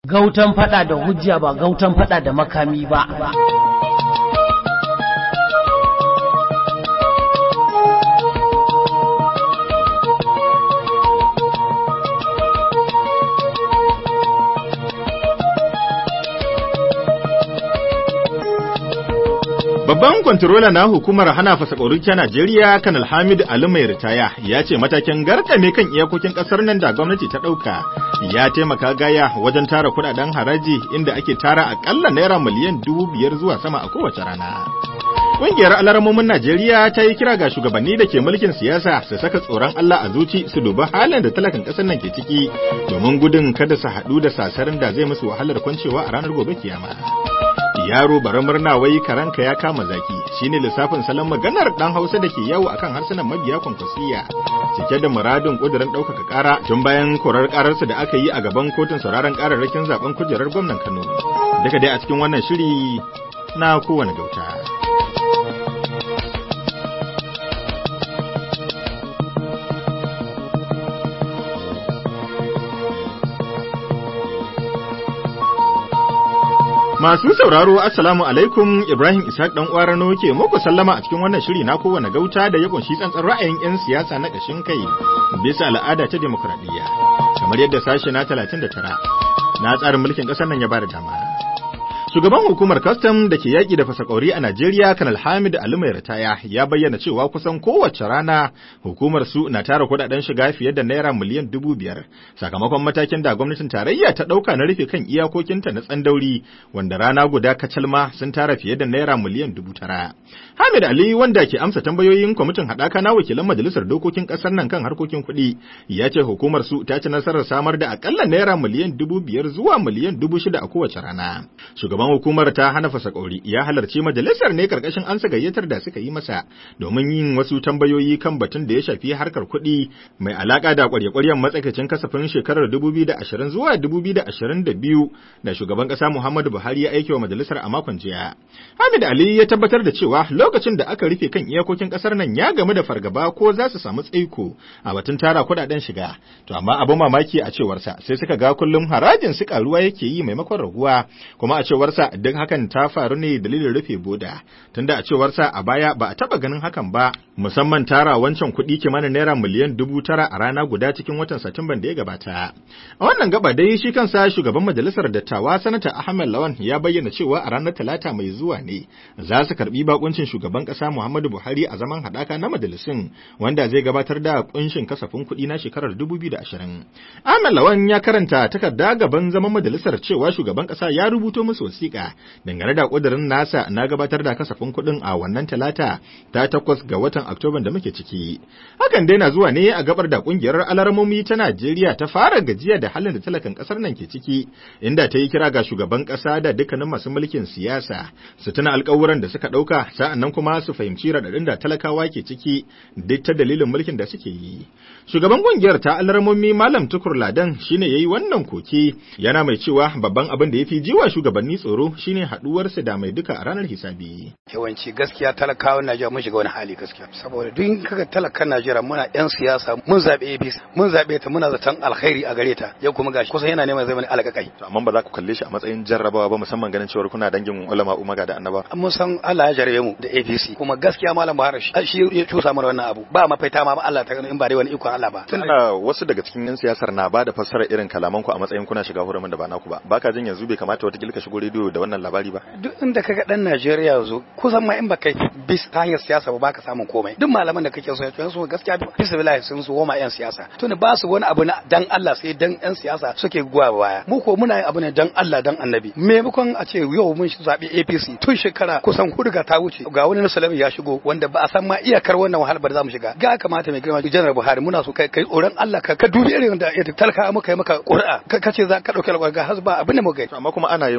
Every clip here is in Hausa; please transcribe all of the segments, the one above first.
gautan fada da hujja ba gautan fada da makami ba Babban kwantarola na hukumar hana fasakorin ta Najeriya Kanal Hamid Ali mai ritaya ya ce matakin garkame kan iyakokin kasar nan da gwamnati ta ɗauka ya taimaka gaya wajen tara kudaden haraji inda ake tara akalla naira miliyan dubu biyar zuwa sama a kowace rana. Ƙungiyar alaramomin Najeriya ta yi kira ga shugabanni da ke mulkin siyasa su saka tsoron Allah a zuci su dubi halin da talakan ƙasar nan ke ciki domin gudun kada su haɗu da sasarin da zai musu wahalar kwancewa a ranar gobe kiyama. yaro bara murna wai karanka ya kama zaki shine lissafin salon maganar dan Hausa da ke yawo akan harsunan mabiya kwankwasiya cike da muradin kudirin ɗaukaka ƙara tun bayan korar ƙararsa da aka yi a gaban kotun sauraron ƙararrakin zaben kujerar gwamnan Kano duka dai a cikin wannan shiri na kowane gauta Masu sauraro Assalamu alaikum Ibrahim Ishaq dan Kwarano ke muku sallama a cikin wannan shiri na kowane gauta da ya kunshi tsantsan ra'ayin 'yan siyasa na ƙashin kai bisa al'ada ta demokradiyya kamar yadda sashe na 39 na tsarin mulkin ƙasar nan ya bada dama. Shugaban hukumar kastam da ke yaƙi da fasakori a Najeriya, Kanal Hamid Ali mai ritaya, ya bayyana cewa kusan kowace rana hukumar su na tara kuɗaɗen shiga fiye da naira miliyan dubu biyar, sakamakon matakin da gwamnatin tarayya ta ɗauka na rufe kan iyakokinta na tsandauri, wanda rana guda kacalma sun tara fiye da naira miliyan dubu tara. Hamid Ali wanda ke amsa tambayoyin kwamitin haɗaka na wakilan majalisar dokokin ƙasar nan kan harkokin kuɗi, ya ce hukumar su ta ci nasarar samar da akalla naira miliyan dubu biyar zuwa miliyan dubu shida a kowace rana. shugaban hukumar ta hana fasakori ya halarci majalisar ne karkashin ansa gayyatar da suka yi masa domin yin wasu tambayoyi kan batun da ya shafi harkar kuɗi mai alaka da kwarye-kwaryen matsakaicin kasafin shekarar 2020 zuwa 2022 da shugaban ƙasa Muhammadu Buhari ya aike wa majalisar a makon jiya. Hamid Ali ya tabbatar da cewa lokacin da aka rufe kan iyakokin ƙasar nan ya gamu da fargaba ko za su samu tsaiko a batun tara kuɗaɗen shiga. To amma abin mamaki a cewarsa sai suka ga kullum harajin su karuwa yake yi maimakon raguwa kuma a cewarsa duk hakan ta faru ne dalilin rufe boda tunda a cewarsa a baya ba a taba ganin hakan ba musamman tara wancan kuɗi kimanin naira miliyan dubu tara a rana guda cikin watan satumban da ya gabata a wannan gaba dai shi kansa shugaban majalisar dattawa sanata ahmed lawan ya bayyana cewa a ranar talata mai zuwa ne za su karbi bakuncin shugaban ƙasa muhammadu buhari a zaman haɗaka na majalisun wanda zai gabatar da kunshin kasafin kuɗi na shekarar 2020 ahmed lawan ya karanta takarda gaban zaman majalisar cewa shugaban ƙasa ya rubuto musu wasiƙa dangane da ƙudurin nasa na gabatar da kasafin kuɗin a wannan talata ta takwas ga watan Oktoban da muke ciki. Hakan dai na zuwa ne a gabar da ƙungiyar alarmomi ta Najeriya ta fara gajiya da halin da talakan ƙasar nan ke ciki, inda ta yi kira ga shugaban ƙasa da dukkanin masu mulkin siyasa su tuna alƙawuran da suka ɗauka sa'annan kuma su fahimci raɗaɗin da talakawa ke ciki duk ta dalilin mulkin da suke yi. Shugaban ƙungiyar ta alarmomi Malam Tukur Ladan shine yayi wannan koke yana mai cewa babban abin da ya fi jiwa shugabanni tsoro shine haduwarsa da mai duka a ranar hisabi. Yawanci gaskiya talakawan Najeriya mun shiga wani hali gaskiya saboda duk kaga talakan Najeriya muna yan siyasa mun zabe APC mun zabe ta muna zaton alkhairi a gare ta yau kuma gashi kusan yana neman zai mana alƙaƙai. To amma ba za ku kalle shi a matsayin jarrabawa ba musamman ganin cewa kuna dangin ulama umaga da annaba. Mun san Allah ya jarabe mu da APC kuma gaskiya malam Buhari shi ya cusa mana wannan abu ba mafaita ma Allah ta in ba dai wani ikon Allah ba. Ana wasu daga cikin yan siyasar na ba da fassara irin kalaman ku a matsayin kuna shiga hurumin da ba naku ba. Baka jin yanzu bai kamata wata ka shigo rediyo da wannan labari ba. Duk inda kaga dan Najeriya zo kusan ma in ba kai bis ta hanyar siyasa ba baka samun komai. Duk malaman da kake so ya so gaskiya bisa billahi sun so ma yan siyasa. Tunda ba su wani abu na dan Allah sai dan yan siyasa suke guwa baya. Mu ko muna yin abu ne dan Allah dan Annabi. Maimakon a ce yau mun zabi APC tun shekara kusan hudu ga ta wuce ga wani Musulmi ya shigo wanda ba a san ma iyakar wannan wahalar ba da zamu shiga. Ga kamata mai girma Janar Buhari muna so kai kai tsoron Allah ka ka dubi irin da talaka muka yi maka ƙuri'a ka ce za ka dauki alƙawari ga hasba abin da muka yi. Amma kuma ana yin abu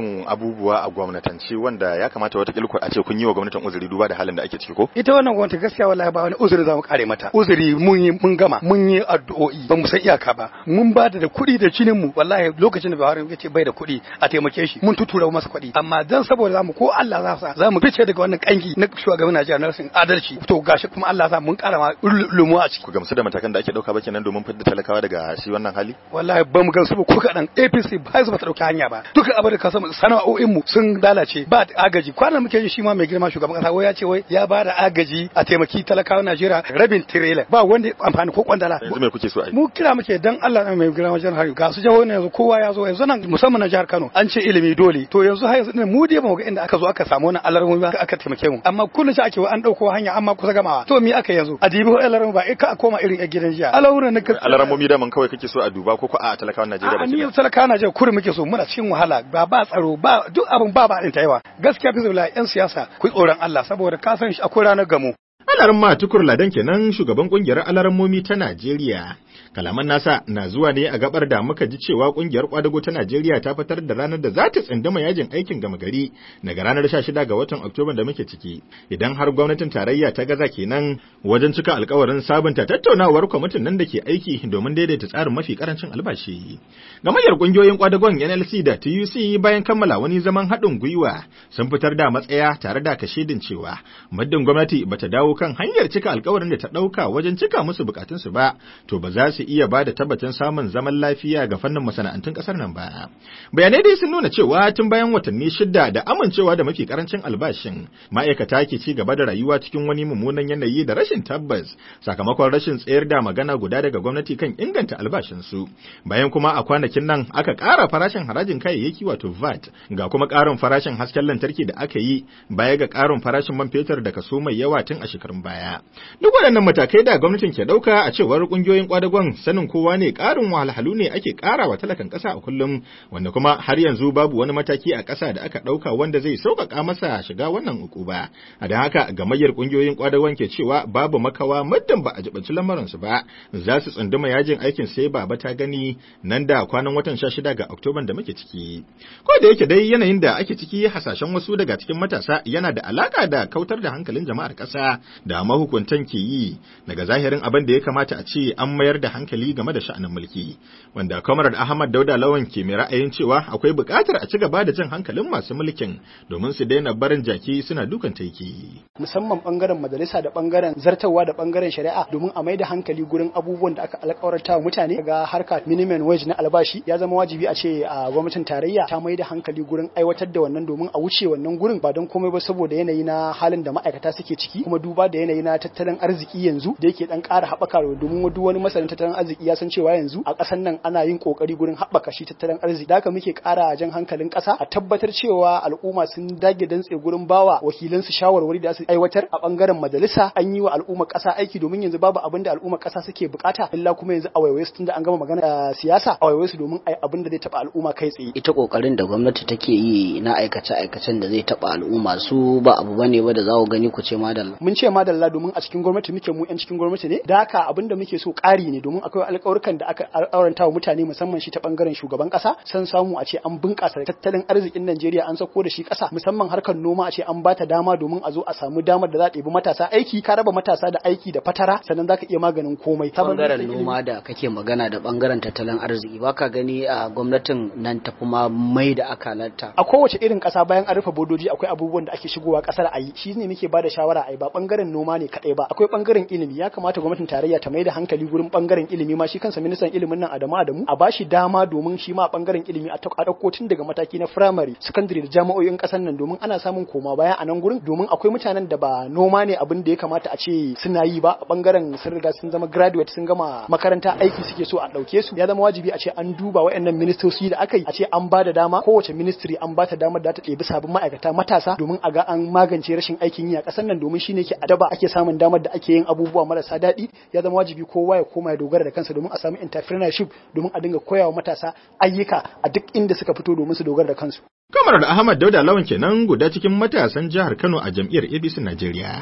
abubuwa a gwamnatance wanda ya kamata wata kilku a ce kun yi wa gwamnatin uzuri duba da halin da ake ciki ko ita wannan gwamnati gaskiya wallahi ba wani uzuri za mu kare mata uzuri mun yi mun gama mun yi addu'o'i ba mu san iyaka ba mun ba da kuɗi da cinin mu wallahi lokacin da Buhari ya ce bai da kuɗi a taimake shi mun tutura masa kuɗi amma dan saboda zamu ko Allah za sa zamu fice daga wannan kangi na shugaban Najeriya na rashin adalci to gashi kuma Allah sa mun kara ma lumu a ciki ku gamsu da matakan da ake dauka ba kenan domin fitar talakawa daga shi wannan hali wallahi ba mu gamsu ba ko kadan APC ba su ba ta dauki hanya ba duka abin da ka samu sana'o'in mu sun lalace ba agaji kwanan muke ji shi ma mai girma shugaban kasa wai ya ce wai ya ba da agaji a taimaki talakawa Najeriya rabin tirela ba wanda amfani ko kwandala yanzu me kuke so a yi mu kira muke dan Allah na mai girma jihar Hari ga su jawo ne yanzu kowa ya zo yanzu nan musamman na jihar Kano an ce ilimi dole to yanzu har yanzu mu dai ba mu ga inda aka zo aka samu wannan alarmomi ba aka taimake mu amma kullun shi ake an dauko hanya amma kusa gamawa to me aka yanzu a dibi alarmomi ba ka koma irin gidan jiya alawuran na alarmomi da man kawai kake so a duba ko ko a talakawan Najeriya ba a ni talakawa Najeriya kurin muke so muna cikin wahala ba ba tsaro ba duk abin ba ba din ta yawa gaskiya fi zuwa yan siyasa ku tsoron Allah saboda ka san shi akwai ranar gamo Alaran tukur ladan kenan shugaban kungiyar alarammomi ta Najeriya. Kalaman nasa na zuwa ne a gabar da muka ji cewa kungiyar kwadago ta Najeriya ta fitar da ranar da za ta tsinduma yajin aikin gama gari daga ranar 16 ga watan Oktoba da muke ciki. Idan har gwamnatin tarayya ta gaza kenan wajen cika alkawarin sabunta tattaunawar kwamitin nan da ke aiki domin daidaita tsarin mafi karancin albashi. Gamayyar kungiyoyin kwadagon NLC da TUC bayan kammala wani zaman haɗin gwiwa sun fitar da matsaya tare da kashedin cewa muddin gwamnati bata dawo kan hanyar cika alkawarin da ta ɗauka wajen cika musu bukatunsu ba, to ba za su iya ba da tabbacin samun zaman lafiya ga fannin masana'antun ƙasar nan ba. Bayanai dai sun nuna cewa tun bayan watanni shida da amincewa da mafi karancin albashin, ma'aikata ke ci gaba da rayuwa cikin wani mummunan yanayi da rashin tabbas sakamakon rashin tsayar da magana guda daga gwamnati kan inganta albashinsu. Bayan kuma a kwanakin nan aka ƙara farashin harajin kayayyaki wato VAT, ga kuma ƙarin farashin hasken lantarki da aka yi baya ga ƙarin farashin man fetur da kaso mai yawa tun a shekarun baya. Duk waɗannan matakai da gwamnatin ke ɗauka a cewar ƙungiyoyin ƙwadagon sanin kowa ne ƙarin wahalhalu ne ake ƙara wa talakan ƙasa a kullum wanda kuma har yanzu babu wani mataki a ƙasa da aka ɗauka wanda zai sauƙaƙa masa shiga wannan ukuba. A da haka gamayyar ƙungiyoyin ƙwadagon ke cewa babu makawa muddin ba a jibanci lamarinsu ba za su tsunduma yajin aikin sai baba ta gani nan da kwanan watan 16 ga Oktoban da muke ciki. Ko da yake dai yanayin da ake ciki hasashen wasu daga cikin matasa yana da alaka da kautar da hankalin jama'ar ƙasa da mahukuntan ke yi daga zahirin abin da ya kamata a ce an mayar da hankali game da sha'anin mulki wanda Comrade Ahmad Dauda Lawan ke mai ra'ayin cewa akwai buƙatar a ci gaba da jin hankalin masu mulkin domin su daina barin jaki suna dukan taiki. musamman bangaren majalisa da bangaren zartarwa da bangaren shari'a domin a maida hankali gurin abubuwan da aka alƙawarta wa mutane ga harka minimum wage na albashi ya zama wajibi a ce a gwamnatin tarayya ta maida hankali gurin aiwatar da wannan domin a wuce wannan gurin ba don komai ba saboda yanayi na halin da ma'aikata suke ciki kuma duba da yanayi na tattalin arziki yanzu da yake dan ƙara haɓaka domin duk wani masanin tattalin arziki ya san cewa yanzu a ƙasar nan ana yin ƙoƙari gurin haɓaka shi tattalin arziki da haka muke ƙara jan hankalin ƙasa a tabbatar cewa al'umma sun dage dantse gurin bawa wakilansu shawarwari da su aiwatar a bangaren majalisa an yi wa al'umma ƙasa aiki domin yanzu babu abin da al'umma ƙasa suke bukata illa kuma yanzu a waiwaye su tunda an gama magana siyasa a waiwaye su domin ai abin da zai taɓa al'umma kai tsaye ita kokarin da gwamnati take yi na aikace aikacen da zai taɓa al'umma su ba abu bane ba da za ku gani ku ce madalla mun ce madalla domin a cikin gwamnati muke mu yan cikin gwamnati ne da haka abin da muke so ƙari ne domin akwai alƙawarkan da aka alƙawaranta wa mutane musamman shi ta bangaren shugaban ƙasa san samu a ce an bunƙasa tattalin arzikin Najeriya an sako da shi ƙasa musamman harkar noma a ce an bata dama domin a zo a samu damar da za ta ɗebi matasa aiki ka raba matasa da aiki da fatara sannan zaka iya maganin komai ta bangaren noma da kake magana da bangaren tattalin arziki baka gani a gwamnatin nan ta kuma mai da akalarta a kowace irin ƙasa bayan an rufe bodoji akwai abubuwan da ake shigowa ƙasar a yi shi ne muke bada shawara a yi ba bangaren noma ne kaɗai ba akwai bangaren ilimi ya kamata gwamnatin tarayya ta mai da hankali gurin bangaren ilimi ma shi kansa ministan ilimin nan Adamu Adamu a bashi dama domin shi ma bangaren ilimi a ɗauko tun daga mataki na firamare secondary da jami'o'in ƙasar nan domin ana samun koma baya a nan gurin domin akwai mutanen da ba noma ne abin da ya kamata a ce suna yi ba a bangaren sun riga sun zama graduate sun gama makaranta aiki suke so a ɗauke su ya zama wajibi a ce an duba waɗannan ministoci da aka yi a ce an ba da dama kowace ministry an ba ta damar da ta ɗebi sabbin ma'aikata matasa domin a ga an magance rashin aikin yi a ƙasar nan domin shine ke adaba ake samun damar da ake yin abubuwa marasa daɗi ya zama wajibi kowa ya koma ya dogara da kansa domin a samu entrepreneurship domin a dinga koyawa matasa ayyuka a duk inda suka fito domin su dogara da kansu Kamar da Ahmad Dauda Lawan kenan guda cikin matasan jihar Kano a jam'iyyar ABC Najeriya.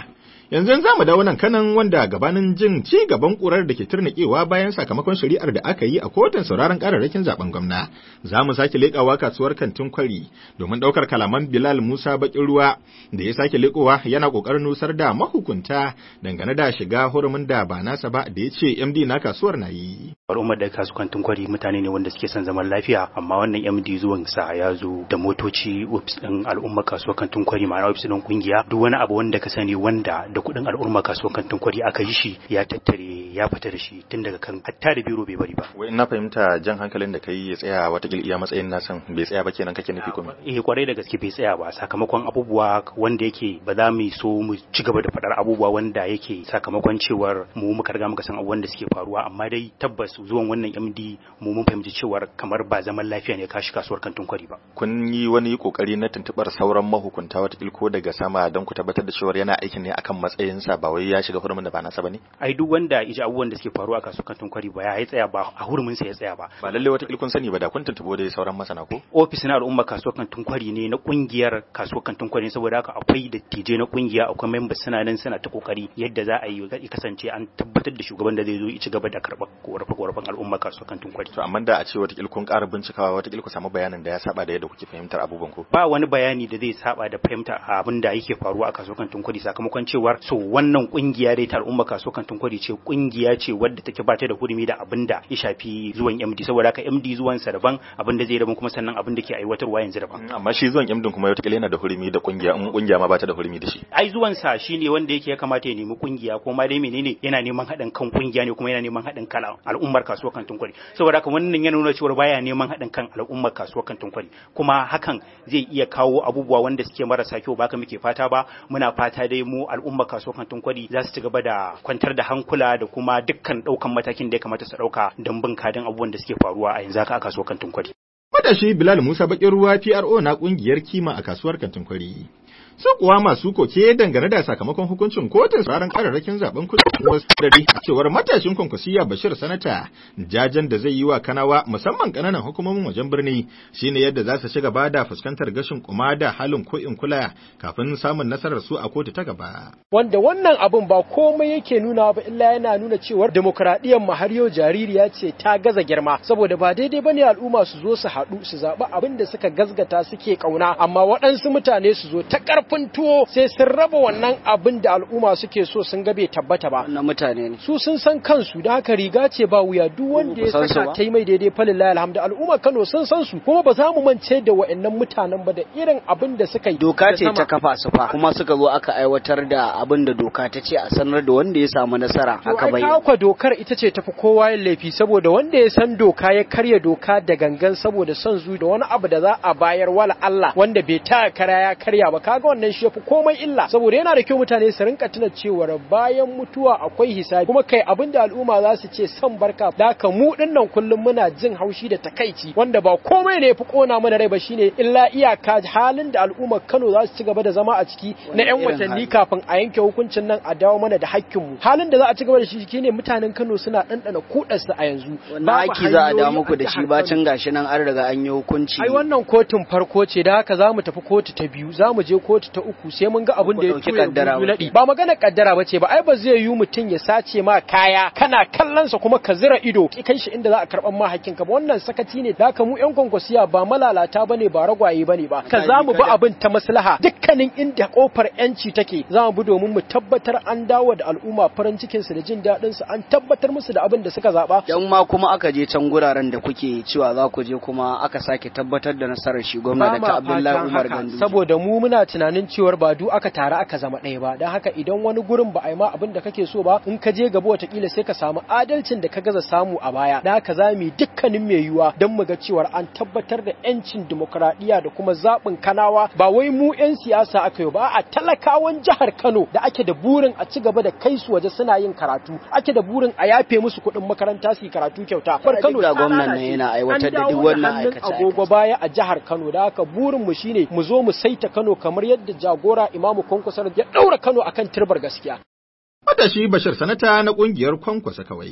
Yanzu za mu dawo nan kanan wanda gabanin jin ci gaban kurar da ke turnikewa bayan sakamakon shari'ar da aka yi a kotun sauraron kararrakin zaben gwamna. Za mu sake leƙawa kasuwar kantin kwari domin ɗaukar kalaman Bilal Musa Bakin Ruwa da ya sake leƙowa yana ƙoƙarin nusar da mahukunta dangane da shiga hurumin da ba nasa ba da ya ce MD na kasuwar na yi. al'ummar da kasuwancin kwari mutane ne wanda suke son zaman lafiya amma wannan MD zuwan sa ya zo da motoci ofis din al'ummar kasuwancin kwari ma'ana ofis din kungiya duk wani abu wanda ka sani wanda da kuɗin al'ummar kasuwancin kwari aka yi shi ya tattare ya fita da shi tun daga kan hatta da biro bai bari ba Wai na fahimta jan hankalin da kai ya tsaya wata iya matsayin nasan bai tsaya ba kenan kake nufi kuma. eh kwarai da gaske bai tsaya ba sakamakon abubuwa wanda yake ba za mu so mu ci gaba da faɗar abubuwa wanda yake sakamakon cewar mu muka riga muka san abubuwan da suke faruwa amma dai tabbas zuwan wannan MD mu mun fahimci cewar kamar ba zaman lafiya ne kashi kasuwar kantin kwari ba Kun yi wani kokari na tuntubar sauran mahukunta wata ko daga sama don ku tabbatar da cewa yana aikin ne akan matsayinsa ba wai ya shiga hurumin da ba nasa ba ne? ai duk wanda iji abubuwan da suke faruwa a kasuwar kantin kwari ba ya tsaya ba a hurumin sa ya tsaya ba Ba lalle wata kun sani ba da kun tuntubo dai sauran masana ko? ofis na al'umma kasuwar kantin kwari ne na kungiyar kasuwar kantin kwari saboda haka akwai dattijai na kungiya akwai members suna nan suna ta kokari yadda za a yi ya kasance an tabbatar da shugaban da zai zo ya ci gaba da karɓar korafe-korafen al'umma kasuwar kantin kwari To amma da a ce wata kun ƙara bincikawa wata ku samu bayanin da ya saba da yadda kuke fahimtar abubuwan ko? ba wani bayani da zai saba da fahimta abin da yake faruwa a kasuwar kantin kwari sakamakon cewar so wannan kungiya dai ta al'umma kasuwar kantin kwari ce kungiya ce wadda take ba ta da hurumi da abin da ya shafi zuwan MD saboda haka MD zuwan sa daban abin da zai daban kuma sannan abin da ke aiwatarwa yanzu daban Amma shi zuwan MD kuma wata yana da hurumi da kungiya in kungiya ma ba ta da hurumi da shi. ai zuwan sa shine wanda yake ya kamata ya nemi kungiya ko ma dai menene yana neman haɗin kan kungiya ne kuma yana neman haɗin kan al'ummar kasuwar kantin kwari saboda haka wannan yana nuna cewa baya neman haɗin kan al'ummar kasuwar kantin kwari kuma hakan zai iya kawo abubuwa wanda suke marasa kyau ba haka muke fata ba muna fata dai mu al'ummar kasuwar kantin kwari za su ci gaba da kwantar da hankula da kuma dukkan ɗaukan matakin da ya kamata su ɗauka don bin kadin abubuwan da suke faruwa a yanzu haka a kasuwar kantin kwari Matashi Bilal Musa Bakin Ruwa PRO na kungiyar kima a kasuwar kantin kwari. Su kuwa masu koke dangane da sakamakon hukuncin kotun tsaron kararrakin zaben kudin wasu dare cewar matashin kwankwasiya Bashir Sanata jajen da zai yi wa kanawa musamman kananan hukumomin wajen birni shine yadda za su ci gaba da fuskantar gashin kuma da halin ko in kula kafin samun nasarar su a kotu ta gaba. wanda wannan abun ba komai yake nuna ba illa yana nuna cewar demokradiyyar mu har yau jaririya ce ta gaza girma saboda ba daidai bane al'umma su zo su haɗu su zaɓi abin da suka gazgata suke ƙauna amma waɗansu mutane su zo ta ƙarfin tuwo sai sun raba wannan abin da al'umma suke so sun ga bai tabbata ba wannan mutane ne su sun san kansu da haka riga ce ba wuya duk wanda ya san su saka ba? ta yi mai daidai falillahi alhamdu al'umma Kano sun san su kuma ba za mu mance da wa'annan mutanen ba da irin abin da suka yi doka da ce sama. ta kafa su fa kuma suka zo aka aiwatar da abin da doka ta ce a sanar da wanda ya samu nasara To aka ai bayyana kwa dokar ita ce tafi kowa yin laifi saboda wanda ya san doka ya karya doka da gangan saboda son zu da wani abu da za a bayar wala Allah wanda bai ta kara ya karya ba kaga wannan shi yafi komai illa saboda yana da kyau mutane su rinka tuna cewa bayan mutuwa akwai hisabi kuma kai abin da al'umma za su ce san barka da ka mu dinnan kullum muna jin haushi da takaici wanda ba komai ne yafi kona mana rai ba shine illa iyaka halin da al'ummar Kano za su ci gaba da zama a ciki na 'yan irin watanni hali? kafin a yanke hukuncin nan a dawo mana da hakkinmu halin da za a ci gaba da shi shine mutanen Kano suna ɗanɗana kudarsa a yanzu wannan Babu aiki za a da hanyoyi muku da jihar shi Kano. bacin gashi nan an riga an yi hukunci ai wannan kotun farko ce da haka za mu tafi kotu ta biyu za mu je kotu ta uku sai mun ga abin da ya ɗauki tuya kaddara gudu ba. naɗi ba magana kaddara ba ce ba ai ba zai yi mutum ya sace ma kaya kana kallonsa kuma ka zira ido ki kai shi inda za a karɓan ma hakkinka ba wannan sakaci ne da haka mu yan kwankwasiya ba malalata bane ba ragwaye bane ba ka za mu bi abin ta maslaha dukkanin inda kofar yanci take za mu bi domin mu tabbatar an dawo da al'umma farin cikin su da jin daɗin su an tabbatar musu da abin da suka zaba dan ma kuma aka je can guraren da kuke cewa za ku je kuma aka sake tabbatar da nasarar shi gwamna da ta Abdullahi Umar Gandu saboda mu muna tunanin cewar ba du aka tare aka zama ɗaya ba don haka idan wani gurin ba a yi ma abin da kake so ba in ka je gaba watakila sai ka samu adalcin da ka gaza samu a baya da haka za mu yi dukkanin mai yiwuwa don mu ga cewar an tabbatar da yancin dimokuraɗiyya da kuma zaɓin kanawa ba wai mu 'yan siyasa aka yi ba a talakawan jihar Kano da ake da burin a ci gaba da kai su waje suna yin karatu ake da burin a yafe musu kuɗin makaranta su yi karatu kyauta bar Kano ga ta gwamnan nan lalace. yana aiwatar da An duk dawo wannan hannun aikace-aikace. agogo baya a jihar Kano da haka burin mu shine mu zo mu saita Kano kamar yadda jagora Imamu Kwankwasar ya daura Kano akan turbar gaskiya. Matashi Bashir Sanata na kungiyar Kwankwasa kawai.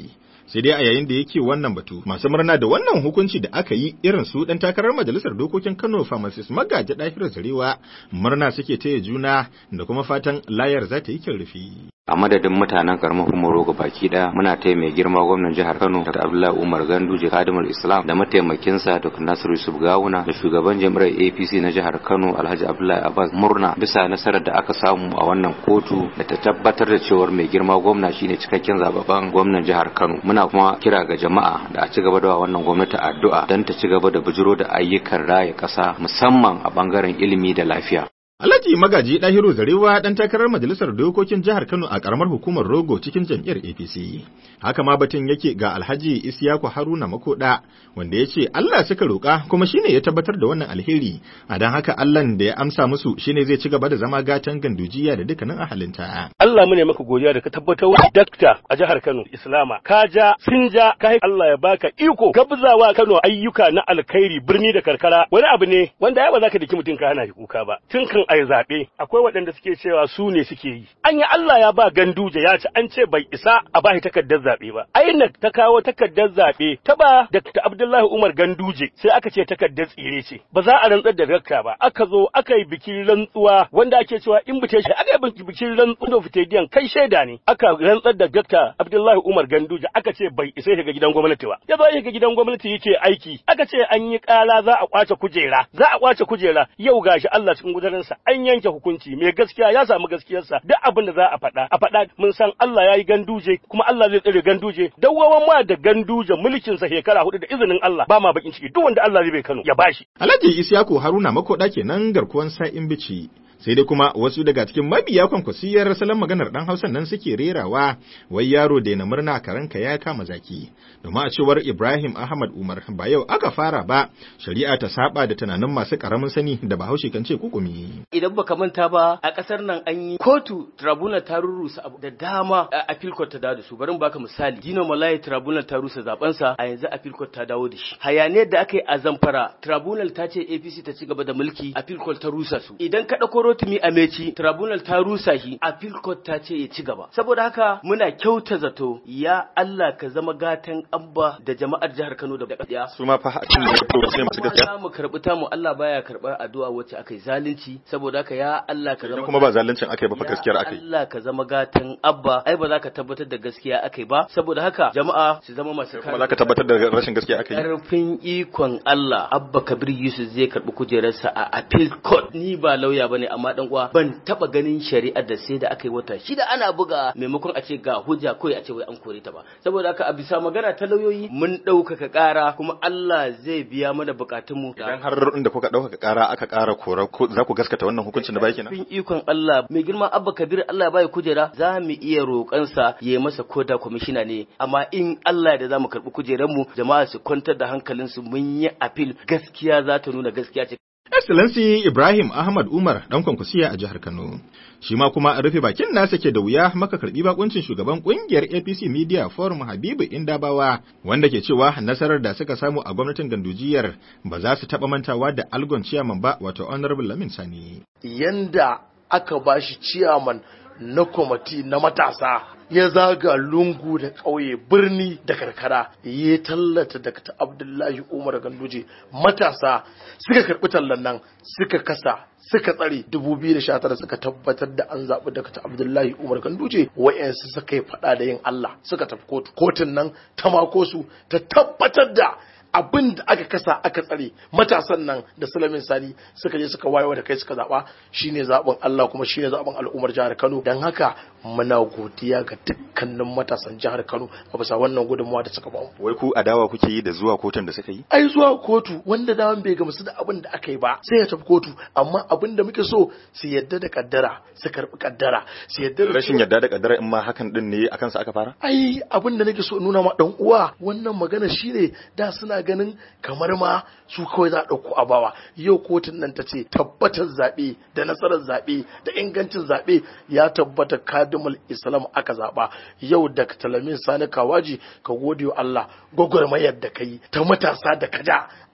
sai dai a yayin da yake wannan batu masu murna da wannan hukunci da aka yi irin su dan takarar majalisar dokokin Kano pharmacist Magaji Dahiru Zarewa murna suke taya juna da kuma fatan layar za ta yi kyan rufi. a madadin mutanen karamar hukumar baki daya muna taya mai girma gwamnan jihar Kano Dr. Abdullahi Umar Ganduje Kadimul Islam da mataimakinsa Dr. Nasiru Yusuf Gawuna da shugaban jami'ar APC na jihar Kano Alhaji Abdullahi Abbas murna bisa nasarar da aka samu a wannan kotu da ta tabbatar da cewar mai girma gwamna shine cikakken zababben gwamnan jihar Kano muna kuma kira ga jama'a da a ci gaba da wannan gwamnati addu'a don ta ci gaba da bujiro da ayyukan raya kasa musamman a bangaren ilimi da lafiya Alhaji Magaji Dahiru Zarewa dan takarar majalisar dokokin jihar Kano a karamar hukumar Rogo cikin jam'iyyar APC. Haka ma batun yake ga Alhaji Isiyaku Haruna Makoda wanda ya ce Allah suka roƙa kuma shine ya tabbatar da wannan alheri. A dan haka Allah da ya amsa musu shine zai ci gaba da zama gatan gandujiya da dukkanin ahalinta. Allah mu ne maka godiya da ka tabbatar wa dakta a jihar Kano Islama ka ja sun ja ka Allah ya baka iko gabzawa Kano ayyuka na alkhairi birni da karkara wani abu ne wanda ya ba za ka daki mutum ka hana shi kuka ba. Tun kan a zaɓe akwai waɗanda suke cewa su ne suke yi an yi Allah ya ba ganduje ya ci an ce bai isa a bashi takardar zaɓe ba INEC ta kawo takardar zaɓe ta ba Dr. Abdullahi Umar Ganduje sai aka ce takardar tsire ce ba za a rantsar da dakta ba aka zo aka yi bikin rantsuwa wanda ake cewa invitation aka yi bikin rantsuwa da fitediyan kai shaida ne aka rantsar da Dr. Abdullahi Umar Ganduje aka ce bai isa shiga gidan gwamnati ba ya zo shiga gidan gwamnati yake aiki aka ce an yi ƙara za a kwace kujera za a kwace kujera yau gashi Allah cikin gudarinsa an yanke hukunci mai gaskiya ya samu gaskiyarsa duk abin da za a faɗa a faɗa mun san Allah ya yi ganduje kuma Allah zai tsare ganduje dawwawan ma da ganduje mulkin sa shekara hudu da izinin Allah ba ma bakin ciki duk wanda Allah zai bai Kano ya bashi Alhaji Isiyaku Haruna Makoda kenan garkuwan sa'in bici sai dai kuma wasu daga cikin mabiya kwankwasiyar salon maganar dan Hausa nan suke rerawa wai yaro da na murna karanka ya kama zaki domin a cewar Ibrahim Ahmad Umar ba yau aka fara ba shari'a ta saba da tunanin masu karamin sani da Bahaushe kan ce kukumi idan baka manta ba a kasar nan an yi kotu tribunal ta rurrusa abu da dama a appeal court ta dawo da su bari mu baka misali Dino Malai tribunal ta rusa zaben sa a yanzu appeal court ta dawo da shi hayaniyar da aka yi a Zamfara tribunal ta ce APC ta ci gaba da mulki appeal court ta rusa su idan ka dauko Rotimi Ameci tribunal ta rusa shi appeal court ta ce ya ci gaba saboda haka muna kyauta zato ya Allah ka zama gatan abba da jama'ar jihar Kano da kadiya su ma fa hakin da ya sai masu gaskiya za mu karbi ta mu Allah baya karbar addu'a wacce aka yi zalunci saboda haka ya Allah ka zama kuma ba zaluncin aka yi ba fa gaskiyar aka yi Allah ka zama gatan abba ai ba za ka tabbatar da gaskiya aka yi ba saboda haka jama'a su zama masu kuma za ka tabbatar da rashin gaskiya aka yi karfin ikon Allah abba Kabir Yusuf zai karbi kujerarsa a appeal court ni ba lauya bane amma dan uwa ban taba ganin shari'ar da sai da aka yi wata shida ana buga maimakon a ce ga hujja kawai a ce wai an kore ta ba saboda haka a bisa magana ta lauyoyi mun ɗaukaka ƙara kuma Allah zai biya mana bukatunmu idan har inda kuka ɗaukaka ƙara aka ƙara kora za ku gaskata wannan hukuncin da baki na Fin ikon Allah mai girma Abba Kabir Allah ya bai kujera za mu iya roƙansa ya yi masa koda kwamishina ne amma in Allah da za mu karɓi kujeranmu jama'a su kwantar da hankalinsu mun yi appeal gaskiya za ta nuna gaskiya ce Excellency Ibrahim Ahmad Umar dan kwankwasiya a jihar Kano. Shi ma kuma rufe bakin nasa ke da wuya maka karbi bakuncin shugaban kungiyar APC Media Forum Habibu Indabawa wanda ke cewa nasarar da suka samu a gwamnatin gandujiyar ba za su taba mantawa da algon ciyaman ba wato Honorable Lamin Sani. Yanda aka bashi ciyaman na kwamati na matasa ya zaga lungu da ƙauye birni da karkara ya tallata Dr. Abdullahi Umar Ganduje matasa suka karɓi tallan nan suka kasa suka tsare 2019 suka tabbatar da an zaɓi Dr. Abdullahi Umar Ganduje wayansu suka yi faɗa da yin Allah suka tafi kotu kotun nan ta mako su ta tabbatar da abin da aka kasa aka tsare matasan nan da Sulaiman Sani suka je suka wayewa da kai suka zaba shine zaben Allah kuma shine zaben al'ummar jihar Kano dan haka muna godiya ga dukkanin matasan jihar Kano a bisa wannan gudunmawa da suka bamu Wai ku adawa kuke yi da zuwa kotun da suka yi? ai zuwa kotu wanda daman bai gamsu da abin da aka yi ba sai ya tafi kotu amma abin da muke so su yadda da kaddara su karbi kaddara su yadda da Rashin yadda da kaddara in ma hakan din ne akan sa aka fara? ai abin da nake so in nuna ma dan uwa wannan magana shine da suna ganin kamar ma su kawai za a ɗauko a bawa yau kotun nan ta ce tabbatar zaɓe da nasarar zaɓe da ingancin zaɓe ya tabbata kadimul islam aka zaɓa yau da talamin sani kawaji ka gode wa Allah gwagwarmayar da kai ta matasa da kaja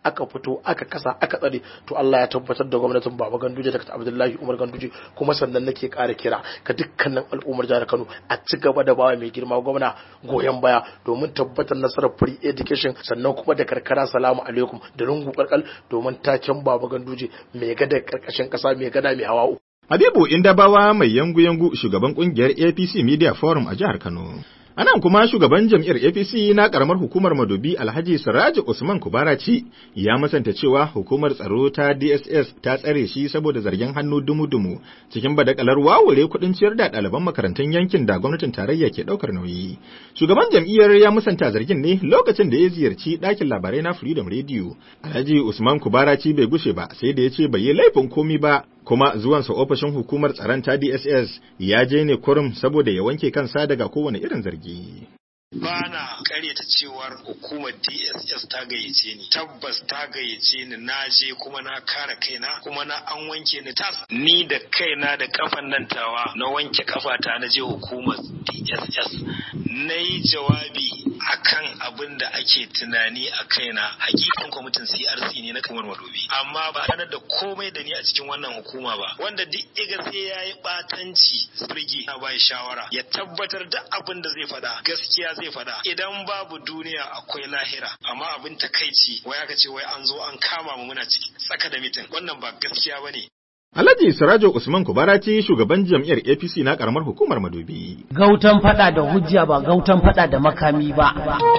aka fito aka kasa aka tsare to Allah ya tabbatar da gwamnatin Baba Ganduje Dr. Abdullahi Umar Ganduje kuma sannan nake ƙara kira ga dukkanin al'ummar jihar Kano a ci gaba da bawa mai girma gwamna goyon baya domin tabbatar nasarar free education sannan kuma da karkara salamu alaikum da lungu karkal domin taken Baba Ganduje mai gada karkashin kasa mai gada mai hawa uku Habibu Indabawa mai yangu-yangu shugaban kungiyar APC Media Forum a jihar Kano. Anan kuma shugaban jam'iyyar APC na karamar hukumar Madobi Alhaji Siraji Usman Kubaraci ya masanta cewa hukumar tsaro ta DSS ta tsare shi saboda zargin hannu dumu-dumu cikin badakalar wawure kuɗin ciyar da ɗaliban makarantun yankin da gwamnatin tarayya ke ɗaukar nauyi. Shugaban jam'iyyar ya musanta zargin ne lokacin da ya ziyarci ɗakin labarai na Freedom Radio. Alhaji Usman Kubaraci bai gushe ba sai da ya ce bai yi laifin komi ba kuma zuwansa ofishin hukumar tsaron ta DSS ya je ne kurum saboda ya wanke kansa daga kowane irin zargi. ba na karyata cewar hukumar dss ta gayyace ni tabbas ta gayyace ni na je kuma na kare kaina kuma na an wanke ni tas ni da kaina da kafan nan tawa na wanke kafata na je hukumar dss na yi jawabi akan abin da ake tunani a kaina hakikan kwamitin crc ne na kamar madobi amma ba sanar da komai da ni a cikin wannan hukuma ba wanda duk iga sai ya yi batanci birgi na bai shawara ya tabbatar da abin da zai faɗa gaskiya zai faɗa idan babu duniya akwai lahira amma abin takaici wai aka ce wai an zo an kama mu muna ciki tsaka da mitin wannan ba gaskiya bane Alhaji Sirajo Usman Kubaraci shugaban jam'iyyar APC na karamar hukumar Madobi. Gautan fada da hujja ba gautan fada da makami ba.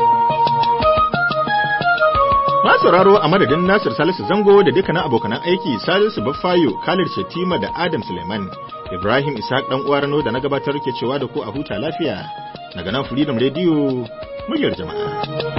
Masu sauraro a madadin Nasir Salisu Zango da dukkanin abokanan aiki Salisu Baffayo, Khalid Shatima da Adam Suleiman. Ibrahim Ishaq dan uwa Rano da na gabatar ke cewa da ku a huta lafiya. Daga nan Freedom Radio, muryar jama'a.